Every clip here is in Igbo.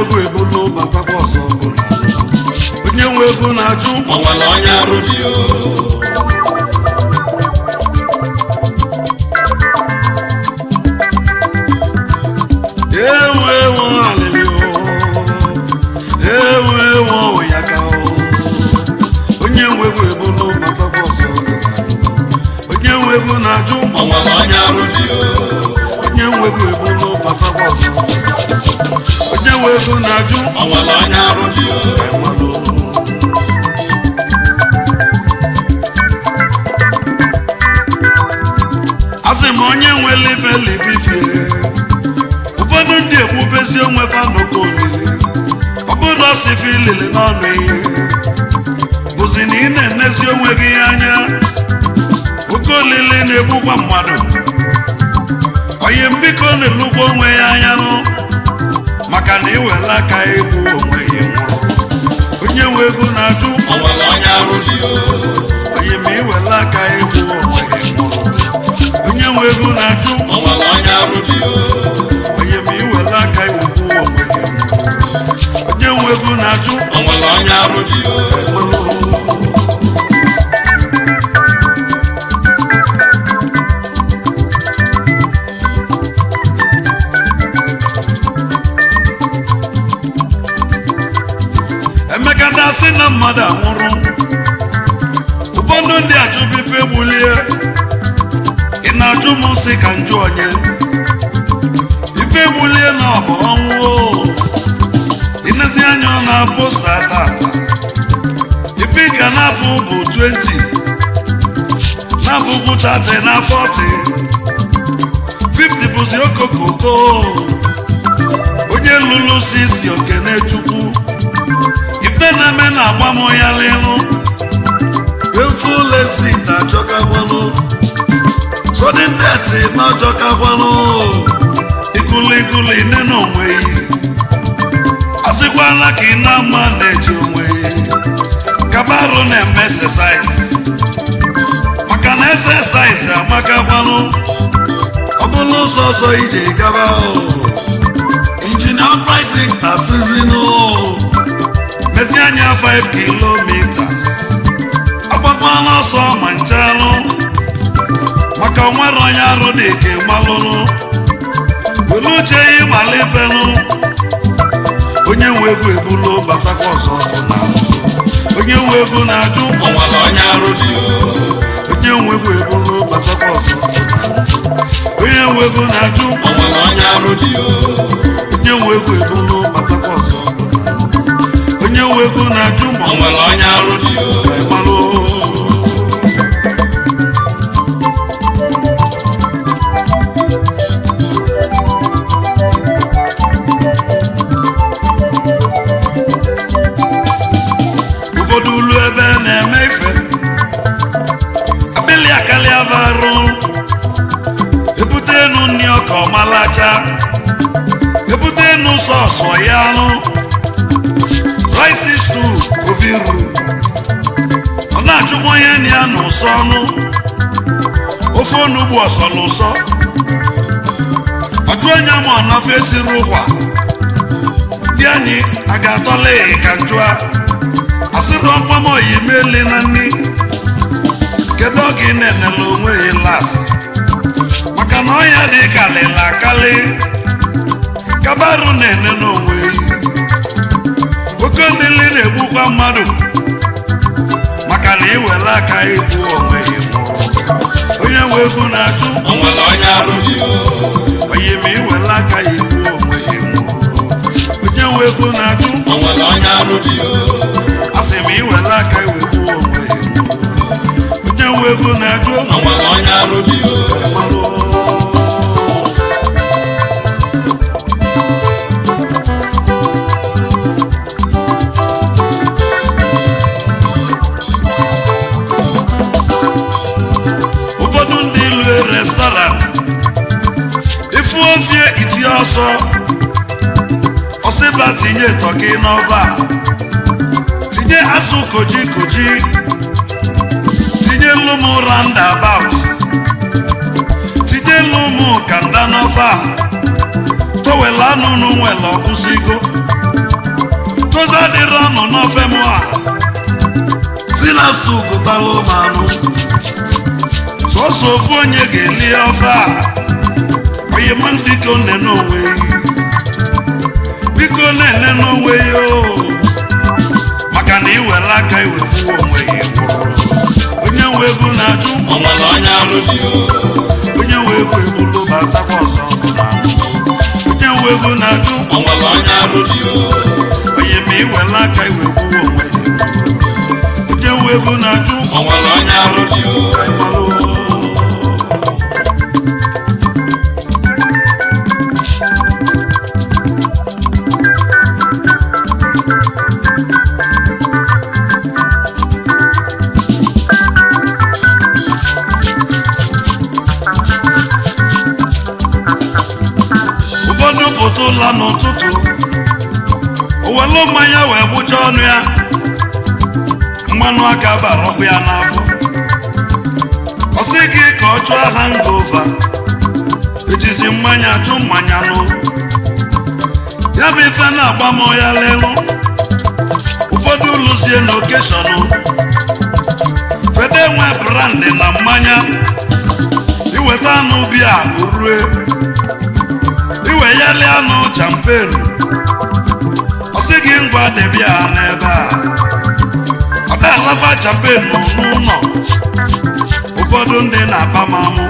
egwu ebulu batakwa ọzọ ọbụla onye nwe ego na-ajụ o nwere onye arụ dị o ewu ewu alịlị o ewu ewu ụyaka o onye nwe ego ebulu batakwa ọzọ ọbụla onye nwe ego na-ajụ o nwere onye arụ dị o onye nwe ego ebulu batakwa ọzọ onye nwe ego na-ajụ o nwere onye arụ dị o enwelụ asị m onye nwere ife libifie ụfọdụ ndị egbubezi onwe fa n'oke olili ọ bụrụ ọsịfe ilili n'ọnụ ihe bụzi na ị na-enezi onwe gị anya oke olili na-egbukwa mmadụ onye mbiko na-elugwa onwe ya anya nụ maka na iwela aka egbu onwe gị nwụrụ onye nwe ego na-ajụ o nwere onye arụ dị o onye ma iwela aka egbu onwe gị nwụrụ onye nwe ego na-ajụ o nwere onye arụ dị o onye ma iwela aka iwegbu onwe gị nwụrụ onye nwe ego na-ajụ o nwere onye arụ dị o emeka dasị na mmadụ anwụrụ ụfọdụ ndị achụbụ ife gbulie ị na-ajụ m sị ka njụ onye ife gbulie na ọ bụ ọnwụ o. inezi anya ọ na posta tata ife ka n'afọ bụ 20 n'afọ bụ 30 na 40 50 bụzi okokoko onye lụrụ 60 okene chukwu ife na-eme na-agba m ya lelu efulesi na-achọkakwanụ sọdị ndeti na-achọkakwanụ ikulikuli nne na onwe yi asịkwana ka ị na-ama na-eji onwe yi kabarụ na-eme exercise maka na exercise amakakwanụ ọ bụrụ ụzọ ọzọ ije gaba o injinia operating asịzinụ mezi anya 5 kilometers agbakwana ọsọ ma nchalụ maka onwere onye arụ dị ka malụnụ were uche ya ịmala ifenụ onye nwe ego ebulu batakwa ọzọ bụ na onye nwe ego na-ajụ o nwere onye arụ dị o onye nwe ego ebulu batakwa ọzọ bụ na onye nwe ego na-ajụ o nwere onye arụ dị o onye nwe ego ebulu batakwa ọzọ bụ na onye nwe ego na-ajụ ma o nwere onye arụ dị o malụ ụfọdụ ulu ebe na-eme ife akpịlị akarịa varụ ebute enu nri ọka ọmalacha ebute enu sọsọ ya anụ rice stew oviru ọ na-achụkwa onye na ya n'ụsọ ọnụ ofe onugbu ọsọ n'ụsọ ọjụ onye ma ọnọfe siri ụkwa dị anyị a ga-atọla ka njụa asịrị ọkpọm oyi meli na nri kedu oge ị na-enele onwe gị last maka na ọnya dị kalịla akali kabarụ na-ene n'onwe ya oke ndili na-egbukwa mmadụ maka na iwere aka igbu onwe ya nwụrụ onye nwe ego na-ajụ o nwere onye arụ dị o onye ma iwere aka ya igbu onwe ya nwụrụ onye nwe ego na-ajụ o nwere onye arụ dị o asị m iwere aka iwegbu onwe ya nwụrụ onye nwe ego na-ajụ o nwere onye arụ dị o malụ ụfọdụ ndị lue restọrant ifu ofie itinye ọsọ ọsịba tinye tọki n'ọva tinye azụ koji koji tinye lumu roundabout tinye lumu kanda n'ọva towel anụnụ nwere ọkụsigo nọ n'ofe mụ a si na stu gụtalụ m anụ sọsọ ofu onye ga-eli ofe a onye ma biko nene onwe ya biko nene n'onwe ya o maka na iwere aka iwegbuo onwe ya gwụrụ onye nwe ego na-ajụ o nwere onye arụ dị o onye nwe ego egbulu batakwa ọzọ bụ na onye nwe ego na-ajụ o nwere onye arụ dị o onye ma iwere aka iwegbuo onwe ya onye nwe ego na-ajụ o nwere onye arụ dị o ka ị malụ ụfọdụ pụta ụla n'ụtụtụ owelu mmanya wee gbụcha ọnụ ya mmanụ aka bara ọkụ ya n'afọ ọ sị gị ka ọ chụọ hangova ejizi mmanya chụ mmanya nụ ya bụ ife na-agba m ya lelu ụfọdụ lụzie n'okeshọnụ fede nwe brandị na mmanya iweta anụ bia rue iwe ya lie anụ champenu ọ sị gị ngwa debia n'ebe a ọ da alaba champenu n'ụlọ ụfọdụ ndị na-akpa m amụ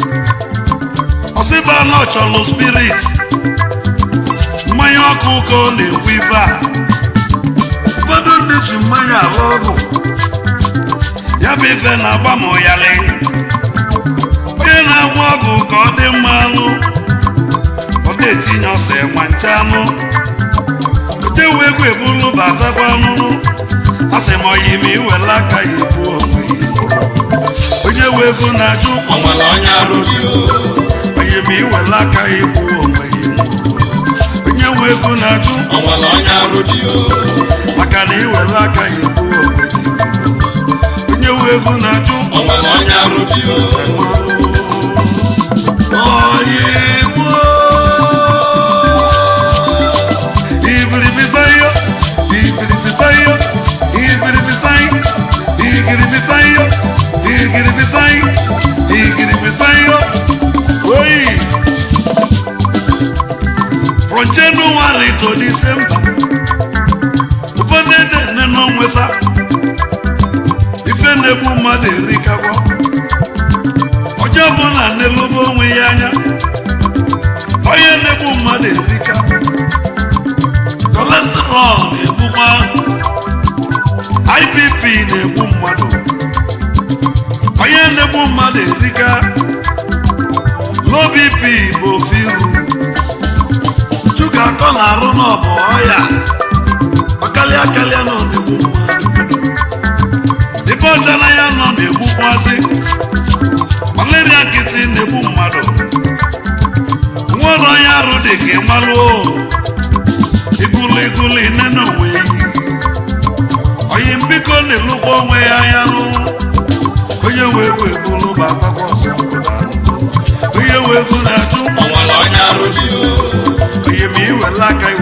ọ sịba na ọ chọrọ spirit mmanya ọkụ ka ọ na-ekwu ife a ụfọdụ ndị ji mmanya alụ ọgwụ ya bụ ife na-agba m ụyalị onye na-agba ọgwụ ka ọ dị mma anụ ọ na-etinye ọsọ enwe nche anụ otewe egwu ebulu batakwa anụnụ a sị m oyi ma iwere aka ya ebu onwe ya onye we ego na-ajụ o nwere onye arụ dị o onye ma iwere aka ya ebu onwe ya onye we ego na-ajụ o nwere onye arụ dị o maka na iwere aka ya ebu onwe ya onye we ego na-ajụ o nwere onye arụ dị o From January to December, ụfọdụ ede nne n'onwefa ife na-egbu mmadụ erikakwa onye ọbụla na-elobe onwe ya anya onye na-egbu mmadụ erika kolesterọl na-egbukwa IBP na-egbu mmadụ onye na-egbu mmadụ erika low BP bụ ofe iru shuga akọ na-arụ n'ọbụ ọya ọkalị akalịa nọ na-egbu mmadụ ebe ọcha na ya nọ na-egbukwazi malaria nkịtị na-egbu mmadụ nwere onye arụ dị ka ịmalụ igulu igulu ine na onwe ya oyi mbiko na-elukwa onwe ya anya nụ onye wee ego egbulu bụ agbakọ ọsọ obodo ahụ. onye wee ego na-ajụ o nwere onye arụ dị o onye ma iwere aka